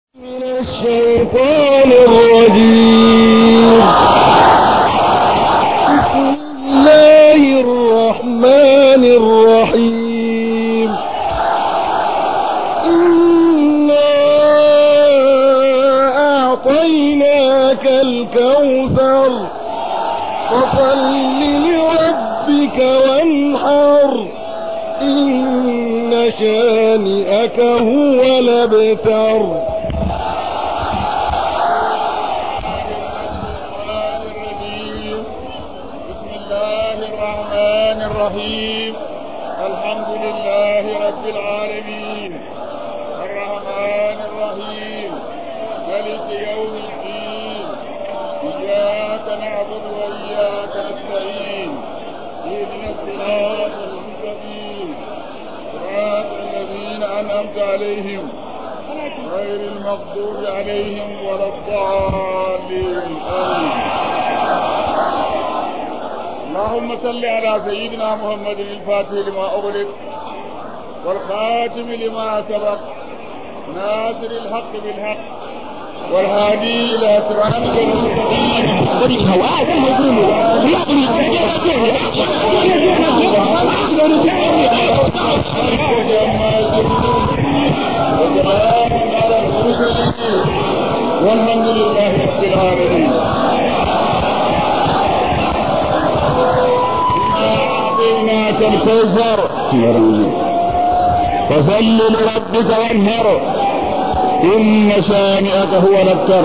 من الشيطان الرجيم بسم الله الرحمن الرحيم إنا أعطيناك الكوثر فصل لربك وانحر إن شانئك هو الأبتر بسم الله الرحمن الرحيم الحمد لله رب العالمين الرحمن الرحيم ملك يوم الدين إياك نعبد وإياك نستعين اهدنا الصراط المستقيم صراط الذين أنعمت عليهم غير المغضوب عليهم ولا الضالين آمين اللهم صل على سيدنا محمد الفاتح لما أغلق والخاتم لما سبق ناصر الحق بالحق والهادي إلى صراطك المستقيم وجمع الجنود وسلام على المرسلين والحمد لله رب العالمين أعطيناك الكوثر فصل لربك وانهر إن شانئك هو الأبتر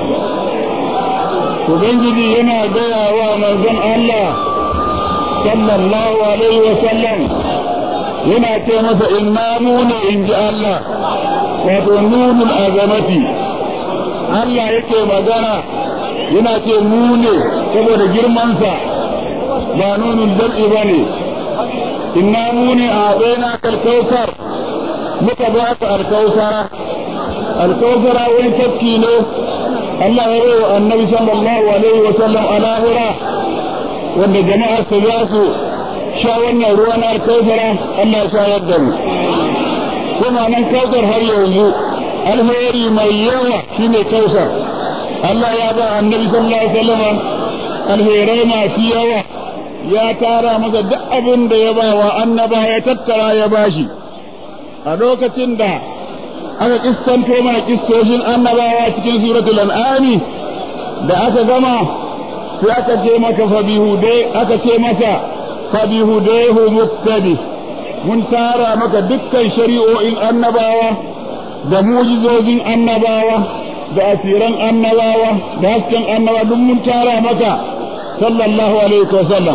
Ubangiji yana gaya wa manzon Allah sallallahu alaihi wa sallam yana ce masa inna mu ne in ji Allah wato nunul azamati Allah yake magana yana ce mu ne saboda girmansa ba nunul jam'i ba ne inna mu ne a baina kalkausar muka ba ka alkausara alkausara wani tafki ne Allah ya bai wa annabi sallallahu alaihi wa sallam a lahira wanda jama'ar su za su sha wannan ruwa na alkausara Allah ya shayar da mu kuma nan kausar har yanzu alheri mai yawa shine kausar Allah ya ba annabi sallallahu alaihi wa sallam alherai masu yawa ya tara masa duk abin da ya ba wa annaba ya tattara ya bashi a lokacin da aka kissanto mana kistoshin annabawa cikin suratul an'ami da aka gama sai aka ce maka fabihude aka ce masa fabihudehu muqtadi mun tara maka dukkan shari'o'in annabawa da mujizozin annabawa da asiran annabawa da hasken annabawa duk mun tara maka sallallahu alaihi wasallam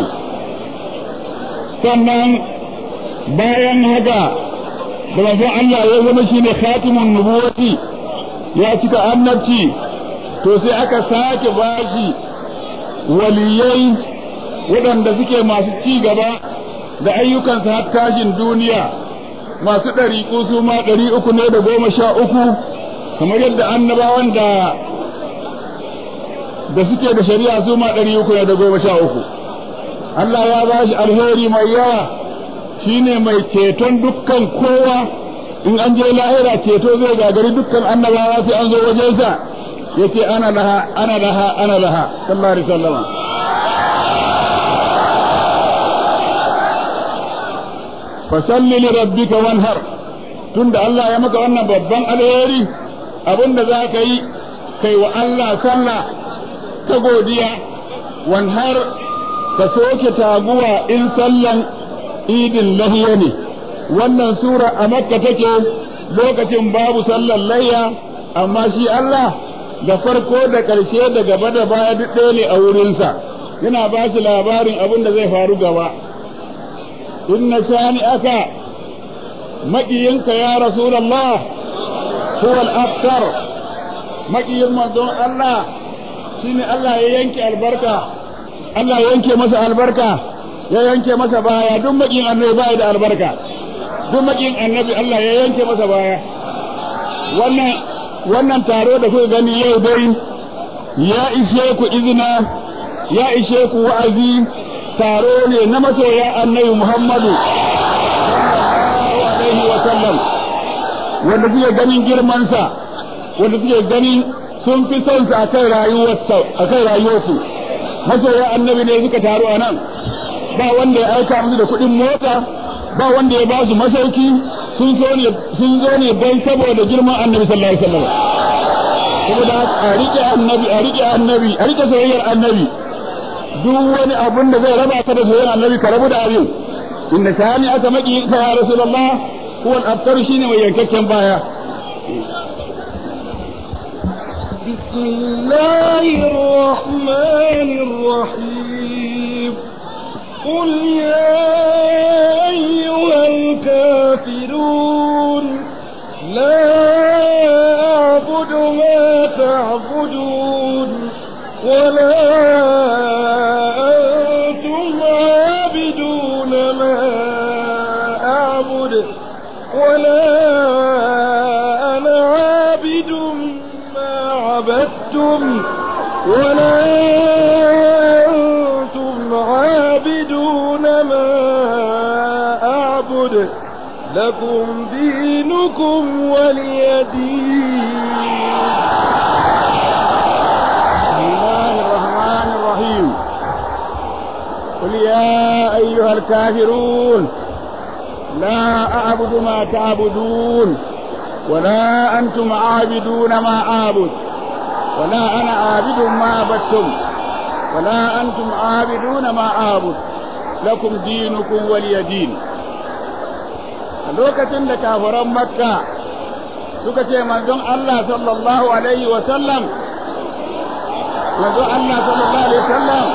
sannan bayan haka da manzon Allah ya zama shine khatimun nubuwati ya cika annabci to sai aka sake bashi waliyai waɗanda suke masu ci gaba da ayyukansa har tashin duniya masu ɗariƙu su ma ɗari uku ne da goma sha uku kamar yadda annabawan da da suke da shari'a su ma ɗari uku ne da goma sha uku Allah ya ba shi alheri mai yawa shine mai ceton dukkan kowa in an je lahira ceto zai gagari dukkan annabawa sai an zo wajensa yace ana laha ana laha ana laha sallallahu alaihi wasallam fasalli li rabbika wanhar tunda Allah ya maka wannan babban alheri abinda za ka yi kai wa Allah sallah ta godiya wanhar ka soke taguwa in sallan idin lahiya ne wannan sura a makka take lokacin babu sallan layya amma shi Allah da farko da ƙarshe da gaba da baya duk ɗaya ne a wurinsa yana ba shi labarin abin da zai faru gaba inna shani aka maƙiyinka ya rasulallah huwa al-aftar maƙiyin manzon Allah shine Allah ya yanke albarka Allah ya yanke masa albarka ya yanke masa baya duk makin annabi baya da albarka duk makin annabi Allah ya yanke masa baya wannan wannan taro da kuka gani yau dai ya ishe ku izina ya ishe ku wa'azi taro ne na masoya annabi Muhammadu sallallahu alaihi wa sallam wanda suke ganin girmansa wanda suke gani sun fi son su akan rayuwarsa akan rayuwarsu masoya annabi ne suka taru a nan ba wanda ya aika musu da kuɗin mota ba wanda ya ba su masauki sun zo ne sun zo ne don saboda girman annabi sallallahu alaihi wasallam saboda a rike annabi a rike annabi a rike soyayyar annabi duk wani abun da zai raba ka da soyayyar annabi ka rabu da abin inna shani aka maki ka ya rasulullah huwa al-abtar shine mai yankakken baya بسم الله الرحمن الرحيم قل يا أيها الكافرون لا أعبد ما تعبدون ولا أنتم عابدون ما أعبد ولا أنا عابد ما عبدتم ولا أنتم عابدون ما أعبد لكم دينكم ولي دين بسم الله الرحمن الرحيم قل يا أيها الكافرون لا أعبد ما تعبدون ولا أنتم عابدون ما أعبد ولا أنا عابد ما عبدتم ولا أنتم عابدون ما أعبد لكم دينكم ولي دين lokacin da kafiran makka suka ce manzon Allah sallallahu alaihi wa sallam manzon Allah sallallahu alaihi wa sallam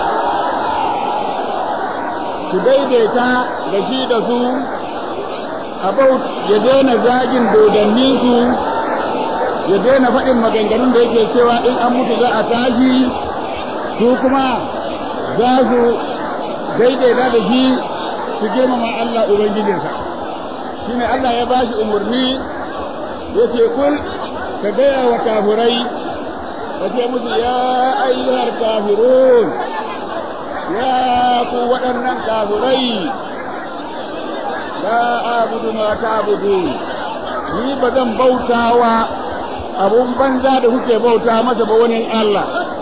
su daidaita da shi da su about ya daina zagin dodanninsu ya daina faɗin maganganun da yake cewa in an mutu za a tashi su kuma za su daidaita da shi su girmama Allah Ubangijinsa shi ne Allah ya ba shi umarni ya ce kul ka gaya wa kafirai ka ce musu ya ayyuhar kafirun ya ku waɗannan kafirai la abudu ma ta'budu ni ba zan bautawa abun banza da kuke bauta masa ba wani Allah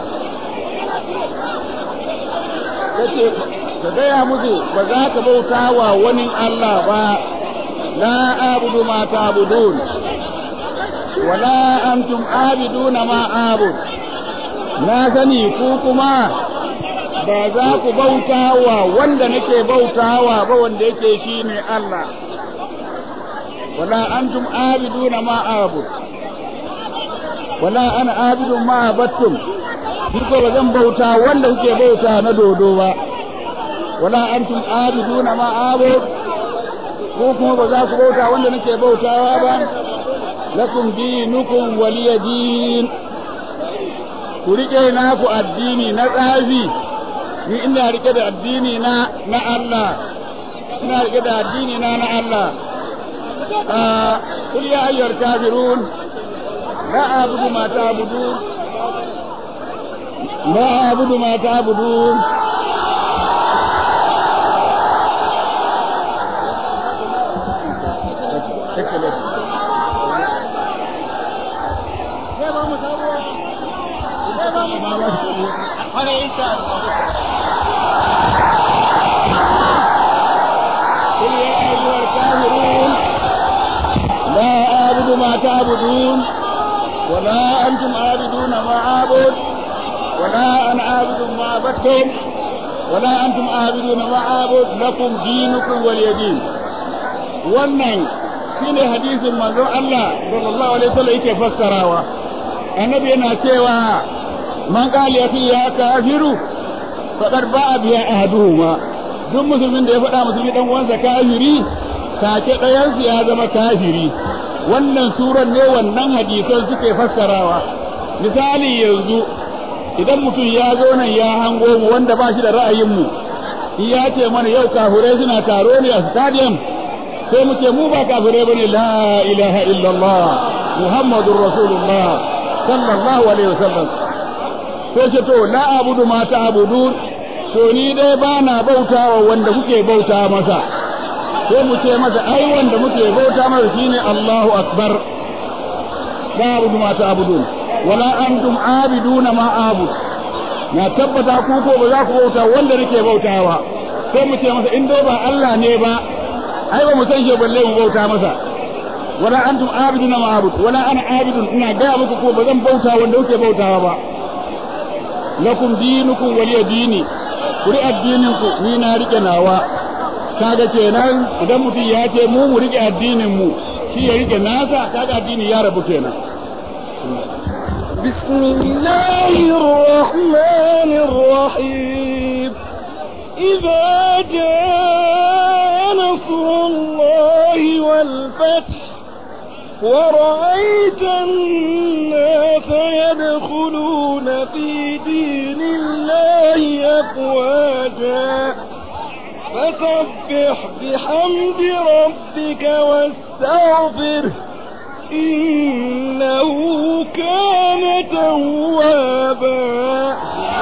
kace ka gaya musu ba za ka bauta wa wani Allah ba la abudu ma ta'budun wala antum abiduna ma abud na sani ku kuma ba za ku bauta wa wanda nake bautawa ba wanda yake shi ne Allah wala antum abiduna ma abud wala ana abidun ma abattum ni ko ba zan bauta wanda kuke bauta na dodo ba wala antum abiduna ma abud ko kuma ba za ku bauta wanda nake bautawa ba lakum dinukum waliya din ku rike naku addini na tsafi ni ina rike da addini na na Allah ina rike da addini na na Allah kul ya ayyuhal kafirun la a'budu ma ta'budun la a'budu ma ta'budun قل يا أيها الكافرون لا أعبد ما تعبدون ولا أنتم عابدون ما أعبد ولا أنا عابد ما عبدتم ولا أنتم عابدون ما أعبد لكم دينكم ولي دين wannan shine hadisin manzon Allah sallallahu alaihi wasallam yake fassarawa annabi yana cewa man qala ya ya kafiru faqad ba'a biya ahaduhuma duk musulmin da ya faɗa musulmi dan uwansa kafiri take ɗayansu ya zama kafiri wannan suran ne wannan hadisan suke fassarawa misali yanzu idan mutum ya zo nan ya hango mu wanda ba shi da ra'ayin mu ya ce mana yau kafirai suna taro ne a stadium sai mu ce mu ba kafirai bane la ilaha illallah muhammadur rasulullah sallallahu alaihi wasallam sai ce to la abudu ma ta'budun to ni dai ba na bautawa wanda kuke bauta masa sai mu ce masa ai wanda muke bauta masa shine Allahu akbar la abudu ma ta'budun wala antum abiduna ma abud na tabbata ku ko ba za ku bauta wanda nake bautawa sai mu ce masa in dai ba Allah ne ba ai ba mu san shi balle mu bauta masa wala antum abiduna ma abud wala ana abidun ina ga muku ko ba zan bauta wanda kuke bautawa ba lakum dinukum waliya dini kuri addinin ku ni na rike nawa kaga kenan idan mutum ya ce mu mu rike addinin mu shi ya rike nasa kaga addini ya rabu kenan بسم الله الرحمن الرحيم إذا جاء نصر الله والفتح ورأيت الناس يدخلون في دين الله أفواجا فسبح بحمد ربك واستغفره إنه كان توابا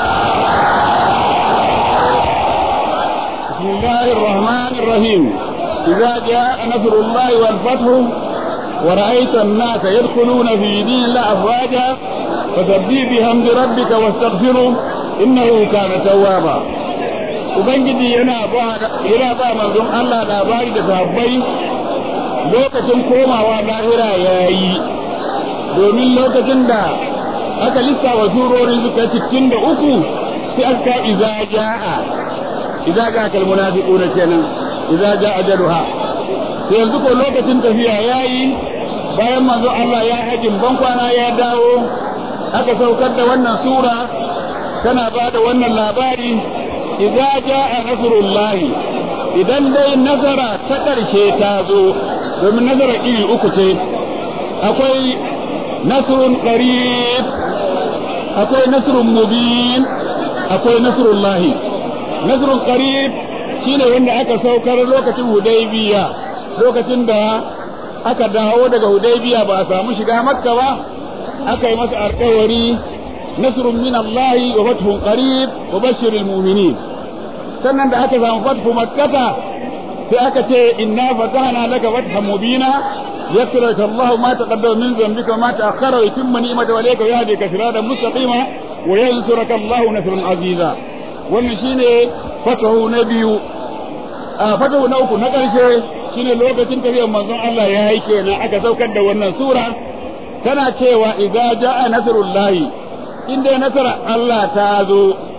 بسم الله الرحمن الرحيم إذا جاء نصر الله والفتح ورأيت الناس يدخلون في دين الله أفواجا فسبح بحمد ربك واستغفره إنه كان توابا Ubangiji yana ba yana ba manzon Allah labari da sahabbai lokacin komawa lahira yayi domin lokacin da aka lissafa surori suka cikin da uku sai aka iza ja'a iza ja'a kal munafiquna kenan iza ja'a ajaluha sai yanzu ko lokacin tafiya yayi bayan manzo Allah ya hajin bankwana ya dawo aka saukar da wannan sura tana ba da wannan labari idza jaa nasrullahi idan dai nazara ta ƙarshe ta zo domin nazara iri uku ce akwai nasrun qarib akwai nasrun mubin akwai nasrullahi nasrun qarib shine wanda aka saukar lokacin hudaybiya lokacin da aka dawo daga hudaybiya ba a samu shiga makka ba aka yi masa alkawari nasrun min Allah wa fathun qarib wa bashiril mu'minin sannan da aka samu fathu makkata sai aka ce inna fatahna laka fathan mubina yaghfir Allah ma taqaddama min dhanbika wa ma ta'akhkhara wa yutimma ni'matahu alayka wa yahdika siratan mustaqima wa yansuraka Allah nasran aziza wannan shine fatahu na biyu a fatahu na uku na ƙarshe shine lokacin tafiyar manzon Allah ya yi kenan aka saukar da wannan sura tana cewa idza jaa nasrullahi inda nasara Allah ta zo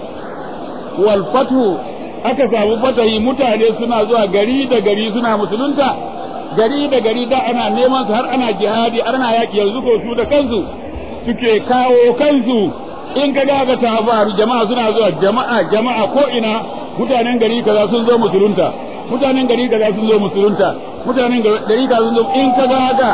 wal fathu aka samu fatahi mutane suna zuwa gari da gari suna musulunta gari da gari da ana neman su har ana jihadi ana yaki yanzu ko su da kansu suke kawo kansu in ka ga ta faru jama'a suna zuwa jama'a jama'a ko ina mutanen gari kaza sun zo musulunta mutanen gari kaza sun zo musulunta mutanen gari kaza sun zo in ka ga haka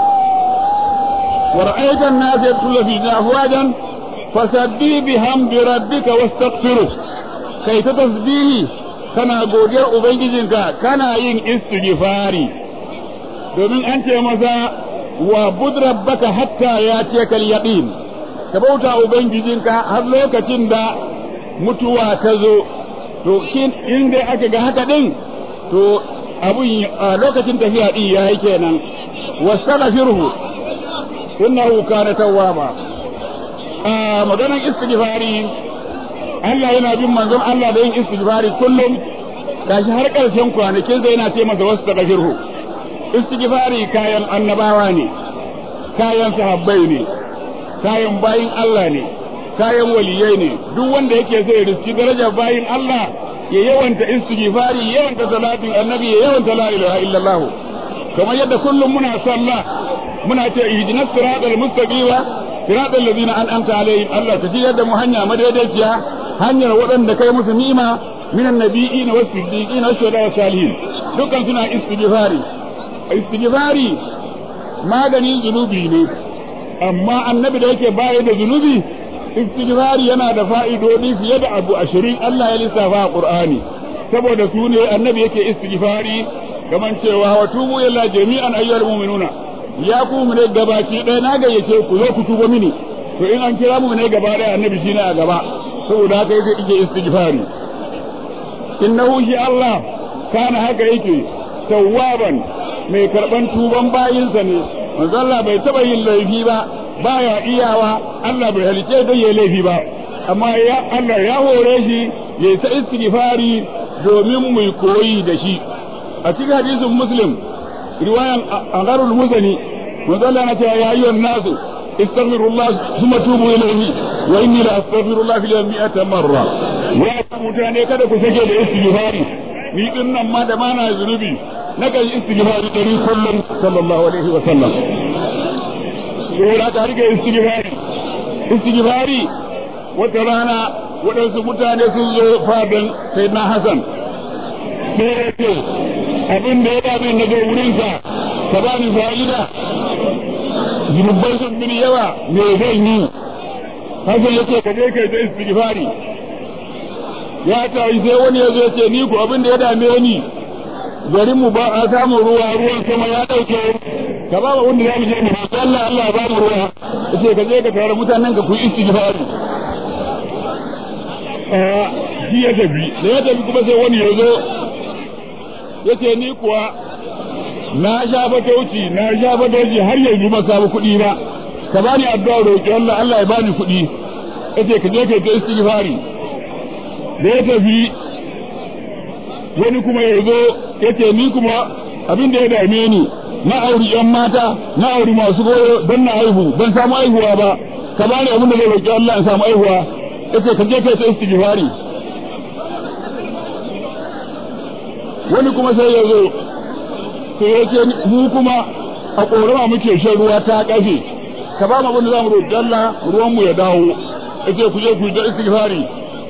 wa ra'aita an-nas yadkhulu fi afwajan fasabbi bihamdi rabbika wastaghfiruh kai ta tasbihi kana godiyar ubangijinka kana yin istighfari domin an ce masa wa bud rabbaka hatta ya ce kal yaqin ka bauta ubangijinka har lokacin da mutuwa ta zo to shin in dai aka ga haka din to abun lokacin tafiya din yayi kenan wastaghfiruhu innahu kana tawwaba a maganar istighfari Allah yana bin manzon Allah da yin istighfari kullum gashi har karshen kwanakin zai yana ce masa wasu taghfirhu istighfari kayan annabawa ne kayan sahabbai ne kayan bayin Allah ne kayan waliyai ne duk wanda yake so ya riski darajar bayin Allah ya yawanta istighfari yawanta salatin annabi ya yawanta la ilaha illallah kamar yadda kullum muna sallah muna ce ihdinas siratal mustaqim siratal ladina an'amta alaihim Allah ta jiyar da mu hanya madaidaiciya hanyar waɗanda kai musu nima minan nabiyyin was siddiqin was shuhada was salihin dukkan suna istighfari istighfari maganin zunubi ne amma annabi da yake baya da zunubi istighfari yana da fa'idodi fiye da abu ashirin Allah ya lissafa a Qur'ani saboda su ne annabi yake istighfari kaman cewa wa tubu ila jami'an ayyuhal mu'minuna ya ku mu ne gabaci ɗaya na gayyace ku zo ku tuba mini to in an kira mu ne gaba ɗaya annabi shine a gaba saboda haka yake yake istighfari innahu shi Allah kana haka yake tawwaban mai karban tuban bayinsa ne manzo Allah bai taba yin laifi ba baya iyawa Allah bai halice don yayi laifi ba amma ya Allah ya hore shi ya ta istighfari domin mu koyi da shi a cikin hadisin muslim riwayan angarul muzani manzo Allah na cewa ya ayyuhan nasu istaghfirullah thumma tubu ilayhi wa inni la astaghfirullah fil yawmi mi'ata marra wa mutane kada ku sake da istighfari ni din nan ma da mana zunubi na kan istighfari dari kullum sallallahu alaihi wa sallam dole ka rike istighfari istighfari wata rana waɗansu mutane sun zo fadan sai na Hassan sai ya ce abin da ya dame na zo wurinsa ka ba ni fa'ida zunubai sun bin yawa me zan yi Hassan ya ce ka je kai ta istighfari ya tayi sai wani ya zo ce ni ko abin da ya dame ni garin mu ba a samun ruwa ruwan sama ya dauke ka ba mu wanda zamu je mu Allah Allah ya ba mu ruwa yace ka je ka tare mutanen ka ku istighfari eh shi ya tafi da ya tafi kuma sai wani ya zo yace ni kuwa na sha fatauci na sha fatauci har yanzu ba samu kuɗi ba ka bani addu'a roƙi Allah Allah ya bani kuɗi yace ka je ka ta istighfari da ya tafi wani kuma ya zo ya ce ni kuma abin da ya dame ni na auri yan mata na auri masu goyo don na aihu ban samu aihuwa ba ka bani abin da zai roƙi Allah in samu aihuwa ya ce ka je kai ta istighfari wani kuma sai ya zo to ya ce mu kuma a ƙorama muke shan ruwa ta ƙafe ka ba mu abin da za mu roƙi Allah ruwan mu ya dawo ya ce ku je ku yi ta istighfari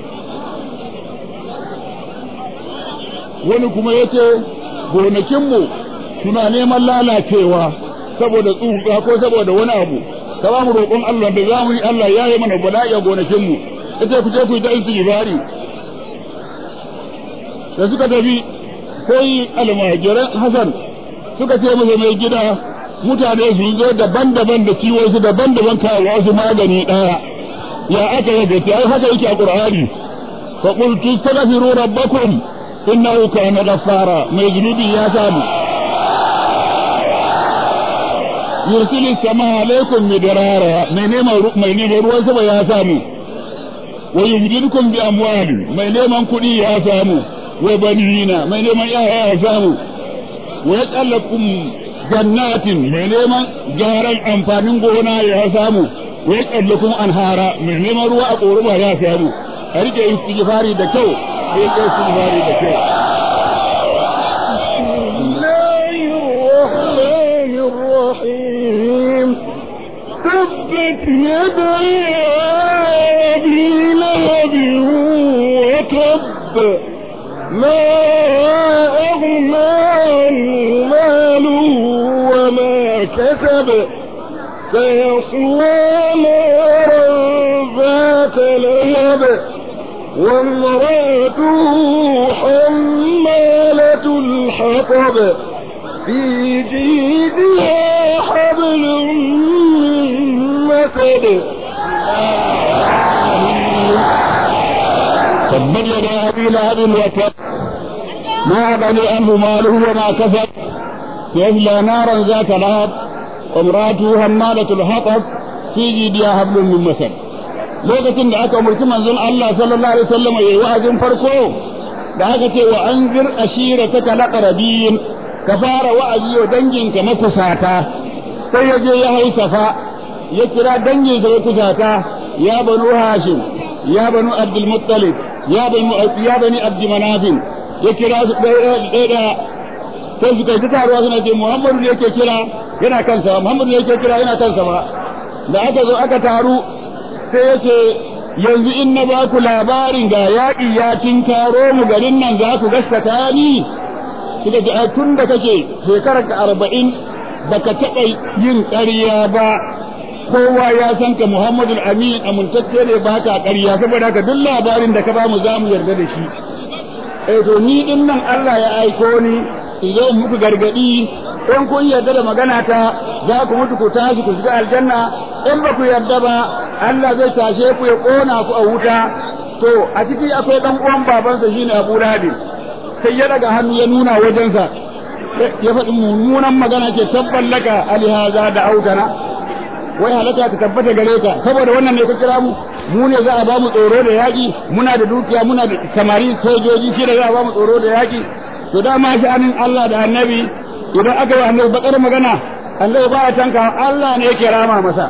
wani kuma ya ce gonakinmu suna neman lalacewa saboda tsuka ko saboda wani abu ka ba mu roƙon Allah da za mu yi Allah ya yi mana bala'i a gonakinmu ya ce ku je ku yi ta istighfari da suka tafi sai almajiran Hassan suka ce masa mai gida mutane su zo daban-daban da ciwo su daban-daban kawo su magani ɗaya ya aka yi gaci ai haka yake a Qur'ani fa qultu astaghfiru rabbakum innahu kana ghaffara mai zunubi ya samu yursilu sama alaikum midrara mai neman mai neman ruwan sama ya samu wa yumdidukum bi amwali mai neman kuɗi ya samu wa banina mai neman yaya ya samu wa yaqallakum jannatin mai neman garan amfanin gona ya samu wa yaqallakum anhara mai neman ruwa a ƙoruma ya samu a rike istighfari da kyau sai kai istighfari da kyau تبت يدا أبي لهب وتب ما أغنى عنه ماله وما كسب سيصلى نارا ذات لهب وامرأته حمالة الحطب في جيدها حبل من مسد تبت يدا ابي لهب وتب ما بني عنه ماله وما كسب سيصلى نارا ذات لهب وامراته همالة الحطب في جيدها حبل من مسد lokacin da aka umarci manzon Allah sallallahu alaihi wasallam yayi wa'azin farko da aka ce wa anzir ashirataka laqrabin ka fara wa'azi wa danginka makusata sai ya je ya haisafa ya kira danginsa makusata ya banu hashim ya banu abdul muttalib ya banu ya bani abd manafin ya kira su ɗaya ɗaya sai suka yi taruwa suna ce muhammadu ne yake kira yana kansa muhammadu ne yake kira yana kansa ba da aka zo aka taru sai ya ce yanzu in na ba ku labarin ga yaƙi ya tinkaro mu garin nan za ku gaskata ni suka ce a tun da kake shekarar ka arba'in baka taɓa yin ƙarya ba kowa ya san ka Muhammadu Amin amintacce ne ba ka ƙarya saboda haka duk labarin da ka ba mu za mu yarda da shi eh to ni din nan Allah ya aiko ni in zo muku gargadi in kun yarda da magana ta za ku mutu ku tashi ku shiga aljanna in ba ku yarda ba Allah zai tashe ku ya kona ku a wuta to a ciki akwai dan uwan babansa shine Abu Lahab sai ya daga hannu ya nuna wajensa ya faɗi mummunan magana ce tabban laka alihaza da autana wai halaka ta tabbata gare ka saboda wannan ne ka kira mu mu ne za a ba mu tsoro da yaƙi muna da dukiya muna da samari sojoji shi da za a ba mu tsoro da yaƙi to dama sha'anin Allah da annabi idan aka yi annabi bakar magana annabi ba a tanka Allah ne yake rama masa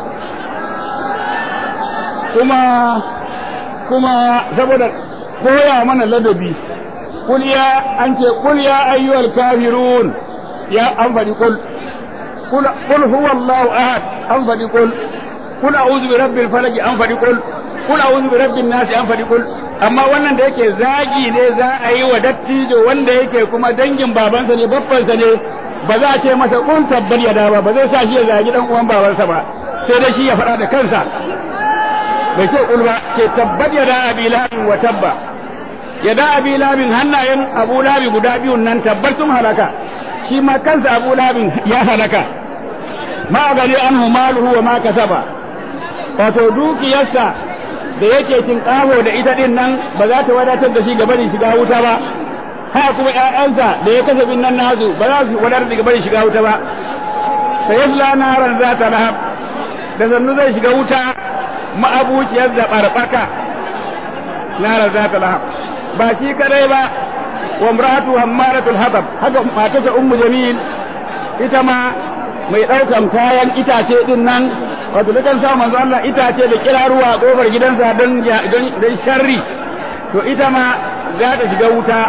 kuma kuma saboda koya mana ladabi kul ya an ce kul ya ayyuhal kafirun ya an faɗi kul kul kul huwa Allahu ahad an faɗi kul kul a'udhu bi rabbil falaq an faɗi kul kul a'udhu bi rabbin nas an faɗi kul amma wannan da yake zagi ne za a yi wa dattijo wanda yake kuma dangin babansa ne babbansa ne ba za a ce masa kun tabbar ya ba ba zai sa shi ya zagi dan uwan babansa ba sai dai shi ya faɗa da kansa bai ce kul ba ce tabbat ya da abi labin wa tabba ya da abi labin hannayen abu labi guda biyun nan tabbar sun halaka shi ma kansa abu labin ya halaka ma gani an maluhu wa ma kasaba wato dukiyarsa da yake cin kaho da ita din nan ba za ta wadatar da shi gaba da shiga wuta ba haka kuma ƴaƴansa da ya kasafin nan nasu ba za su wadatar da gaba da shiga wuta ba sai yasla naran za ta lahab da sannu zai shiga wuta ma'abuciyar da barbaka naran za ta lahab ba shi kadai ba wa imratu hammaratul hatab haka matarsa ummu jamil ita ma mai ɗaukan kayan itace din nan wato dukan sa manzo Allah itace da kiraruwa a kofar gidansa don don sharri to ita ma za ta shiga wuta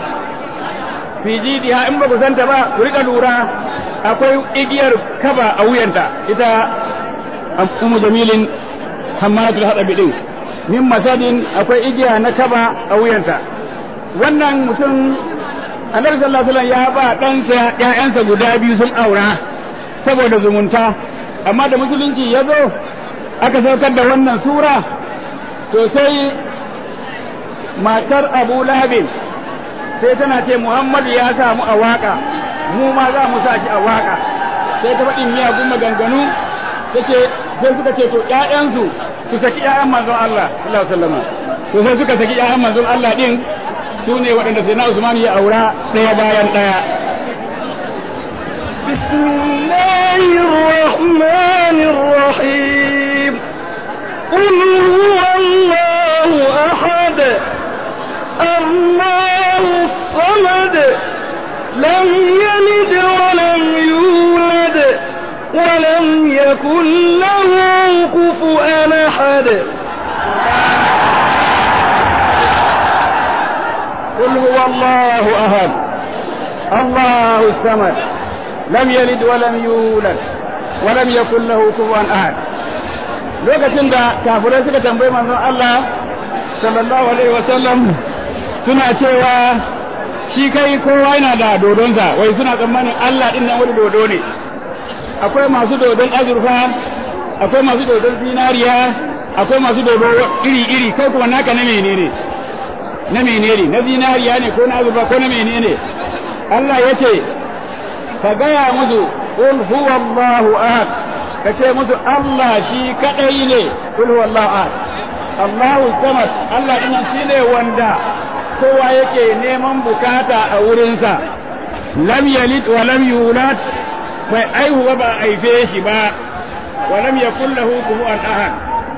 fi jidiha in ba ku santa ba ku rika lura akwai igiyar kaba a wuyanta ita ummu jamilin hammalatul hadabi din min masadin akwai igiya na kaba a wuyanta wannan mutum annabi sallallahu alaihi wasallam ya ba ɗansa ƴaƴansa guda biyu sun aura saboda zumunta amma da musulunci ya zo aka saukar da wannan sura to sai matar abu lahabin sai tana ce muhammadu ya samu a waka mu ma za mu sa shi a waka sai ta faɗin miyagun maganganu take sai suka ce to ƴaƴansu su saki ƴaƴan manzon Allah sallallahu alaihi wasallam to sai suka saki ƴaƴan manzon Allah din su ne waɗanda sai na Usman ya aura ɗaya bayan ɗaya بسم الله الرحمن الرحيم قل هو الله أحد الله الصمد لم يلد ولم يولد ولم يكن له كفؤا أحد قل هو الله أحد الله الصمد لم يلد ولم يولد ولم يكن له كفوا أحد lokacin da kafirai suka tambayi manzon Allah sallallahu alaihi wasallam suna cewa shi kai kowa yana da dodonsa wai suna tsammanin Allah din nan wani dodo ne akwai masu dodon azurfa akwai masu dodon zinariya akwai masu dodo iri iri kai kuma naka na menene na menene na zinariya ne ko na azurfa ko na menene Allah ya ce ka gaya musu qul huwa Allahu ahad ka ce musu Allah shi kadai ne qul huwa Allahu ahad Allahu samad Allah din shi ne wanda kowa yake neman bukata a wurinsa lam yalid wa lam yulad bai aihuwa ba aife shi ba wa lam yakul lahu kufuwan ahad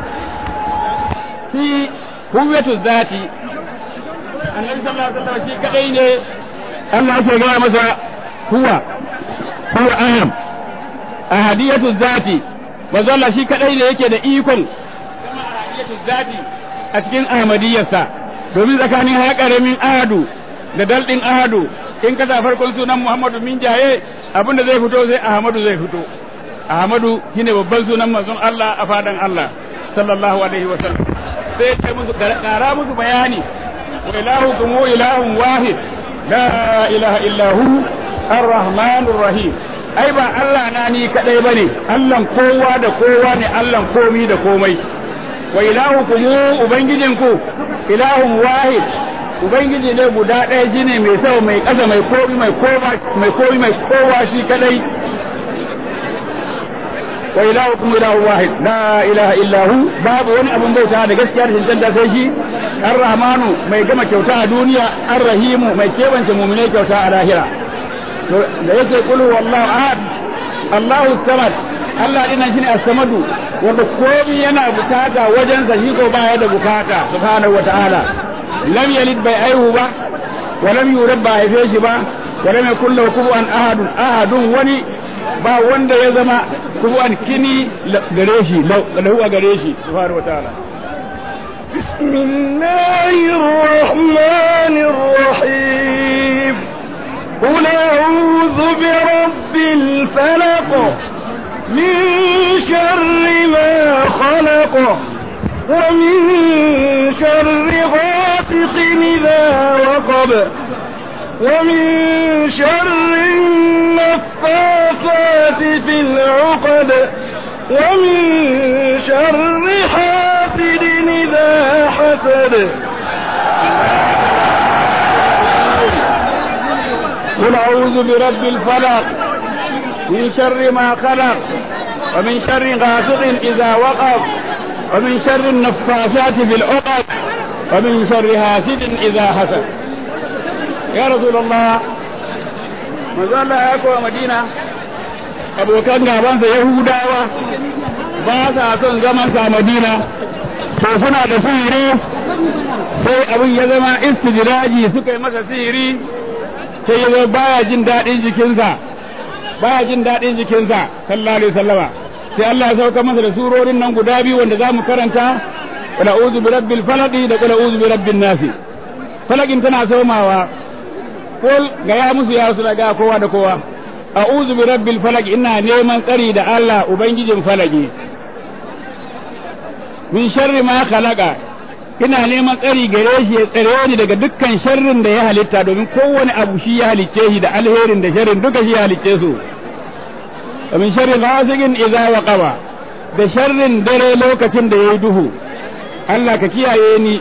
fi huwatu zati annabi sallallahu alaihi wasallam shi kadai ne Allah ya gaya masa huwa huwa aham ahadiyatu zati manzo Allah shi kadai ne yake da ikon kama ahadiyatu zati a cikin ahmadiyarsa domin tsakanin haya karamin ahadu da daldin ahadu in ka sa farkon sunan Muhammadu min jaye abinda zai fito sai Ahmadu zai fito Ahmadu shine babban sunan manzon Allah a fadan Allah sallallahu alaihi wa sallam sai kai musu kara musu bayani wa ilahukum ilahun wahid la ilaha illa hu ar-rahmanur rahim ai ba Allah na ni kadai bane Allah kowa da kowa ne Allah komi da komai wa ilahukum ubangijinku ilahun wahid ubangiji ne guda ɗaya shine mai sau mai ƙasa mai komi mai kowa mai komi mai kowa shi kadai wa ilahukum ilahu wahid la ilaha illa hu babu wani abun bauta da gaskiya da cancanta sai shi ar-rahmanu mai gama kyauta a duniya ar-rahimu mai kebance mu'minai kyauta a lahira to da yake kulu wallahu ahad Allahu samad Allah dinan shine as-samadu wanda komai yana bukata wajen sa shi ko baya da bukata subhanahu wataala lam yalid bai aihu ba wa lam yurab ba haife shi ba wa lam yakul lahu kufuwan ahadun ahadun wani ba wanda ya zama kufuwan kini gare shi lahu a gare shi subhanahu wataala بسم الله الرحمن الرحيم قل أعوذ برب الفلق من شر ما خلق ومن شر غاسق إذا وقب ومن شر النفاثات في العقد ومن شر حاسد إذا حسد قل أعوذ برب الفلق من شر ما خلق ومن شر غاسق إذا وقف ومن شر النفاثات في العقد ومن شر حاسد إذا حسد يا رسول الله manzo Allah ya kowa Madina abokan gabansa Yahudawa ba sa son zaman sa Madina to suna da sihiri sai abin ya zama istijraji suka yi masa sihiri sai ya zo baya jin daɗin jikinsa baya jin daɗin jikinsa sallallahu alaihi wasallama sai Allah ya sauka masa da surorin nan guda biyu wanda za mu karanta qul a'udhu bi rabbil falaq da qul a'udhu bi rabbin nas falaqin tana somawa kul ga ya musu ya rasu daga kowa da kowa a'udhu bi rabbil falaq ina neman tsari da Allah ubangijin falaki min sharri ma khalaqa ina neman tsari gare shi ya tsare ni daga dukkan sharrin da ya halitta domin kowane abu shi ya halicce shi da alherin da sharrin duka shi ya halicce su wa min sharri ghasiqin idza waqaba da sharrin dare lokacin da yayi duhu Allah ka kiyaye ni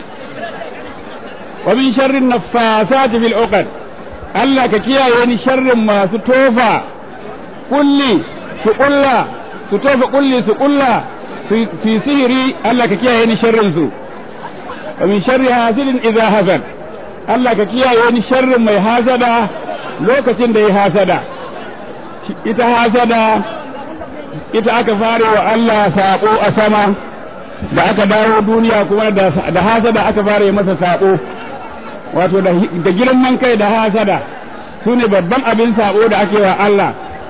wa min sharri naffasati fil uqad Allah ka kiyaye ni sharrin masu tofa kulli su kulla su tofa kulli su kulla fi sihiri Allah ka kiyaye ni sharrin su wa min sharri hasidin idza hasad Allah ka kiyaye ni sharrin mai hasada lokacin da ya hasada ita hasada ita aka fare wa Allah sako a sama da aka dawo duniya kuma da hasada aka fare masa sako wato da girman kai da hasada su ne babban abin sako da ake wa Allah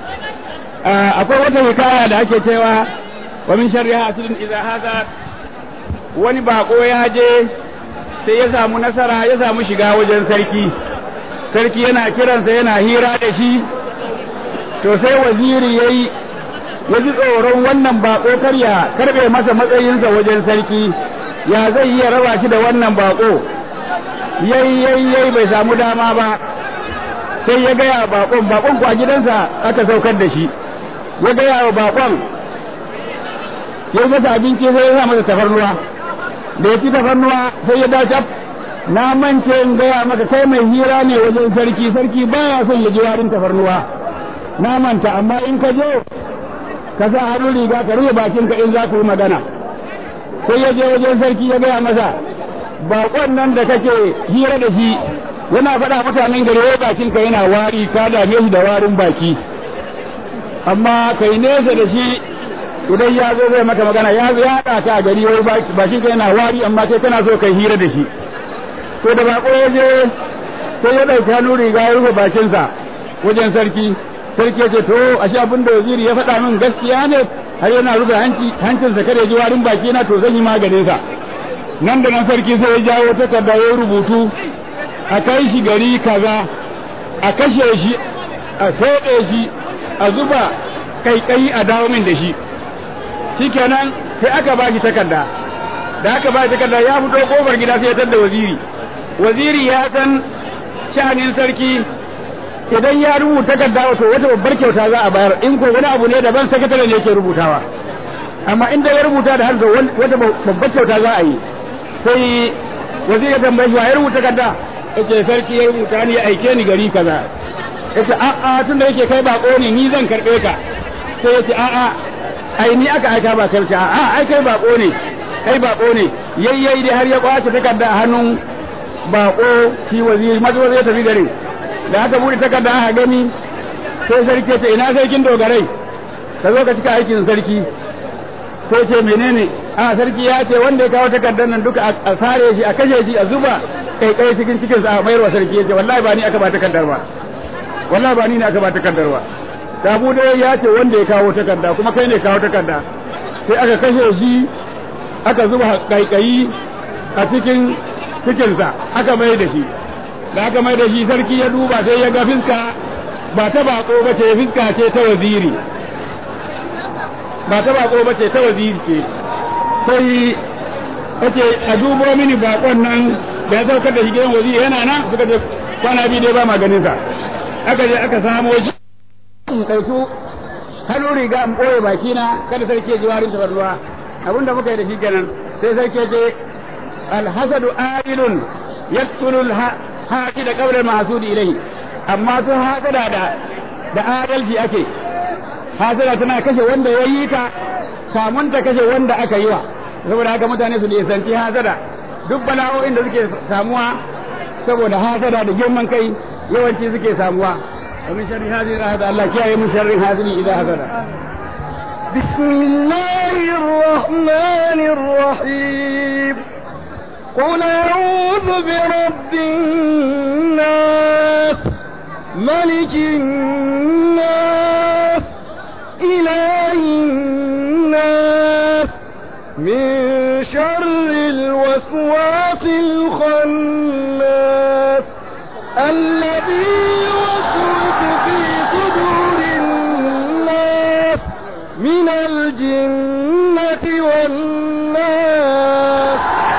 akwai wata hikaya da ake cewa wa min sharri hasidin idza hasad wani bako ya je sai ya samu nasara ya samu shiga wajen sarki sarki yana kiransa yana hira da shi to sai waziri yayi ya ji tsoron wannan bako karya karbe masa matsayinsa wajen sarki ya zai iya raba shi da wannan bako yayi yayi yayi bai samu dama ba sai ya gaya bakon bakon ku a gidansa aka saukar da shi ya gaya wa bakon ya masa abinci sai ya sa masa tafarnuwa da ya ci tafarnuwa sai ya dace na mance in gaya maka kai mai hira ne wajen sarki sarki baya son ya ji warin tafarnuwa na manta amma in ka je ka sa hannu riga ka rufe bakinka in za ku yi magana sai ya je wajen sarki ya gaya masa bakon nan da kake hira da shi yana faɗa mutanen gari wai bakinka yana wari ka dame shi da warin baki amma kai nesa da shi idan ya zo zai maka magana ya zo ya haɗa ka a gari wai bakinka yana wari amma kai kana so kai hira da shi to da bako ya je sai ya ɗauki hannu riga ya rufe bakinsa wajen sarki sarki ya ce to ashe abin da waziri ya faɗa min gaskiya ne har yana rufe hancinsa kada ya ji warin baki na to zan yi maganin sa nan da nan sarki sai ya jawo takarda ya rubutu a kai shi gari kaza a kashe shi a soɗe shi a zuba kaikayi a dawo min da shi shikenan sai aka ba shi takarda da aka ba shi takarda ya fito kofar gida sai ya tada waziri waziri ya san sha'anin sarki idan ya rubuta takarda wato wata babbar kyauta za a bayar in ko wani abu ne daban sakatare ne yake rubutawa amma inda ya rubuta da hanzo wata babbar kyauta za a yi sai waziri ya tambaye shi wa ya rubuta takarda yace sarki ya rubuta ni ya aike ni gari kaza yace a a tunda yake kai bako ne ni zan karbe ka sai yace a a ai ni aka aika ba kai a a ai kai bako ne kai bako ne yayyai dai har ya kwace takarda a hannun bako shi waziri mazo zai tafi gare da aka bude takarda aka gani sai sarki ce ina sarkin dogarai ka zo ka cika aikin sarki sai ce menene a sarki ya ce wanda ya kawo takardar nan duka a sare shi a kashe shi a zuba kai kai cikin cikin sa a mayar wa sarki ya ce wallahi ba ni aka ba takardar ba wallahi ba ni ne aka ba takardar ba Dabu dai ya ce wanda ya kawo takarda kuma kai ne kawo takarda sai aka kashe shi aka zuba kaikayi a cikin cikinsa aka mai da shi da aka mai da shi sarki ya duba sai ya ga fiska ba ta bako ba ce fiska ce ta waziri ba ta bako ba ce ta waziri ce sai kace a dubo mini bakon nan da ya saukar da shi gidan waziri yana nan suka ce kwana biyu dai ba maganin sa aka je aka samo shi in ɗauki hannu riga in ɓoye baki na kada sarki ya ji warin tabarnuwa abin da muka yi da shi kenan sai sarki ya ce alhasadu ailun yaqtulu alhaqi da qabla mahsudi ilayhi amma sun hasada da da adalci ake hasada tana kashe wanda ya yi ta samun ta kashe wanda aka yi wa saboda haka mutane su nisanci hasada duk bala'o'in da suke samuwa saboda hasada da girman kai yawanci suke samuwa ومن شر هذه الآية الله كي من شر هذه إذا حسد بسم الله الرحمن الرحيم قل أعوذ برب الناس ملك الناس إله الناس من شر الوسواس الخناس الذي يوسوس في صدور الناس من الجنة والناس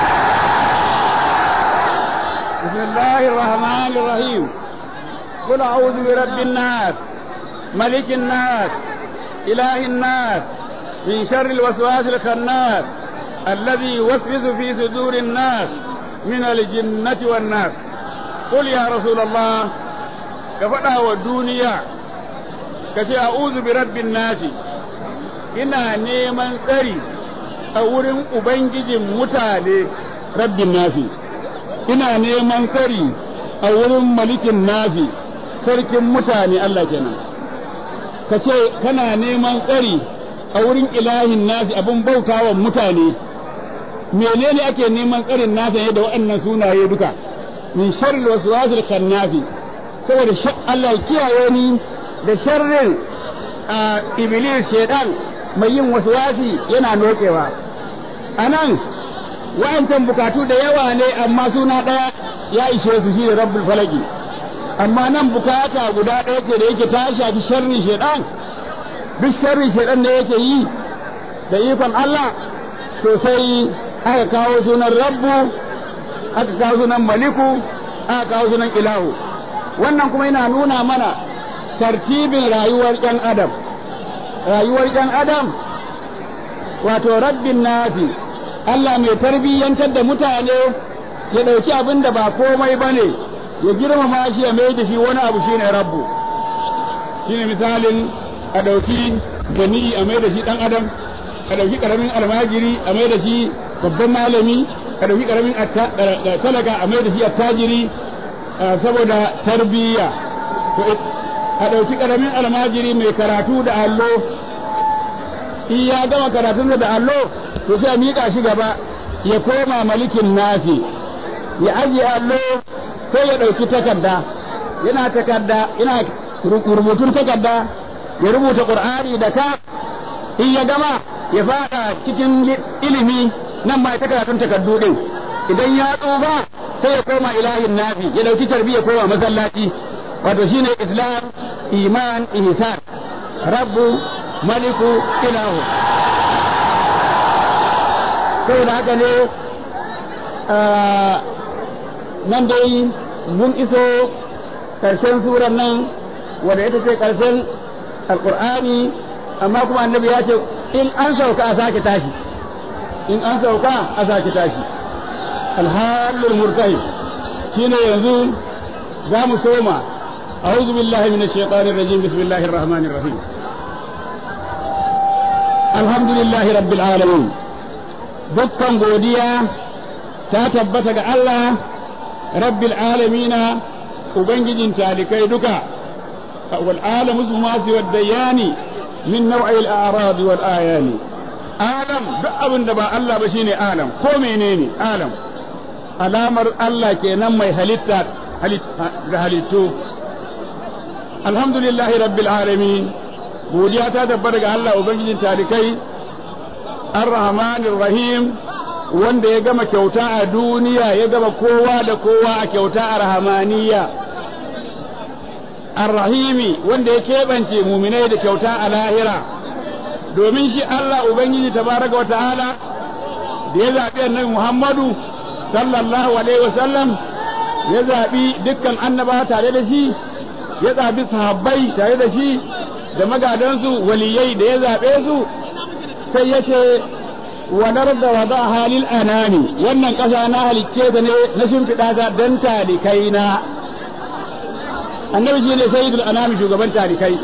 بسم الله الرحمن الرحيم قل أعوذ برب الناس ملك الناس إله الناس من شر الوسواس الخناس الذي يوسوس في صدور الناس من الجنة والناس قل يا رسول الله كفدا والدنيا كشي أعوذ برب الناس ina neman tsari a wurin Ubangijin mutane rabbin nasi ina neman tsari a wurin malikin nasi sarkin mutane Allah kenan ka ce kana neman tsari a wurin ilahin nasi abin bautawa mutane menene ake neman tsarin nasa ne da waɗannan sunaye duka min sharri waswasil khannafi saboda Allah ya kiyaye ni da sharrin iblis shedan mai yin waswasi yana nokewa anan wa'ancan bukatu da yawa ne amma suna ɗaya ya ishe su shi da rabbul falaki amma nan bukata guda ɗaya ce da yake ta shafi sharrin shedan duk sharrin shedan da yake yi da ikon Allah to sai aka kawo sunan rabbu aka kawo sunan maliku aka kawo sunan ilahu wannan kuma yana nuna mana tartibin rayuwar ɗan adam rayuwar ɗan adam wato rabbin nafi Allah mai tarbiyyantar da mutane ya ɗauki abin da ba komai ba ne ya girmama shi ya mai da shi wani abu shine rabbu shine misalin a ɗauki gani a mai da shi ɗan adam a ɗauki ƙaramin almajiri a mai da shi babban malami a ɗauki ƙaramin talaka a mai da shi attajiri saboda tarbiyya a ɗauki ƙaramin almajiri mai karatu da allo in ya gama karatun da allo to sai a miƙa shi gaba ya koma malikin nafi ya ajiye allo sai ya ɗauki takarda yana takarda yana rubutun takarda ya rubuta ƙur'ani da ka in ya gama ya fada cikin ilimi nan ma ta karatun takardu din idan ya tsufa sai ya koma ilahin nafi ya ɗauki tarbiyya koma masallaci wato shine islam iman ihsan rabbu maliku ilahu saboda haka ne nan dai mun iso karshen suran nan wanda ita ce karshen alkur'ani amma kuma annabi ya ce in an sauka a sake tashi in an sauka a sake tashi alhalul murtahi shine yanzu za mu soma أعوذ بالله من الشيطان الرجيم بسم الله الرحمن الرحيم الحمد لله رب العالمين dukkan godiya ta tabbata ga Allah rabbil alamina ubangijin talikai duka والعالم اسم ما سوى الديان من نوع الأعراض والآيان عالم duk abin da ba Allah ba shine alam ko menene alam alamar Allah kenan mai halitta ga halittu alhamdulillahi rabbil alamin godiya ta tabbata ga Allah ubangijin talikai ar-rahmanir rahim wanda ya gama kyauta a duniya ya gama kowa da kowa a kyauta a rahamaniya ar-rahimi wanda ya keɓance muminai da kyauta a lahira domin shi Allah ubangiji tabaraka wa ta'ala da ya zaɓi annabi Muhammadu sallallahu alaihi wa sallam ya zaɓi dukkan annaba tare da shi ya zaɓi sahabbai tare da shi da magadansu waliyai da ya zaɓe su sai ya ce walar da wada halil anani wannan ƙasa na halicce ta ne na shimfiɗa ta don talikai na annabi shi ne sayyidul anami shugaban talikai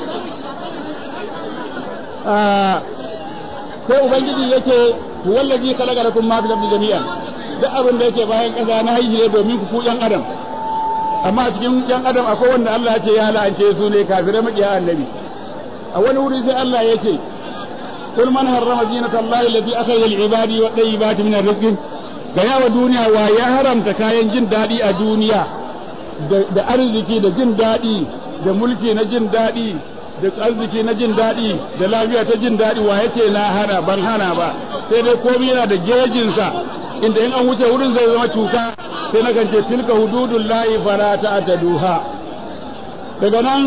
sai ubangiji yake wallazi khalaqa lakum ma fil ardi jami'an duk abin da yake bayan ƙasa na haihi ne domin ku ku yan adam amma a cikin yan adam akwai wanda Allah ya ce ya la'ance su ne kafirai makiya annabi a wani wuri sai Allah ya ce قل من حرم زينة الله التي أخرج العباد والطيبات من الرزق ga yawa duniya wa ya haramta kayan jin daɗi a duniya da arziki da jin daɗi da mulki na jin daɗi da arziki na jin daɗi da lafiya ta jin daɗi wa yace na hana ban hana ba sai dai komai yana da gejinsa inda in an wuce wurin zai zama cuta sai na gance tilka hududun layi fara ta duha daga nan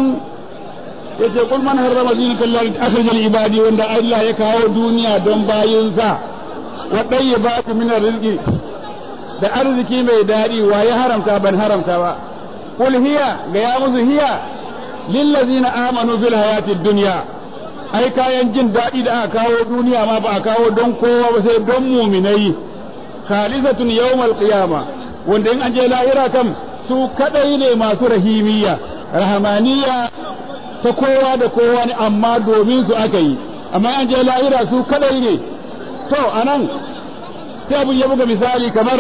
yace kul man harrama zinata Allah akhrajal ibadi wanda Allah ya kawo duniya don bayinsa wa tayyibatu min rizqi da arziki mai dadi wa ya haramta ban haramta ba kul hiya ga ya musu hiya lillazina amanu fil hayatid dunya ai kayan jin dadi da aka kawo duniya ma ba a kawo don kowa ba sai don muminai khalisatun yawmal qiyama wanda in an je lahira kam su kadai ne masu rahimiyya rahamaniya ta kowa da kowa ne amma domin su aka yi amma an je lahira su kadai ne to anan sai abin ya buga misali kamar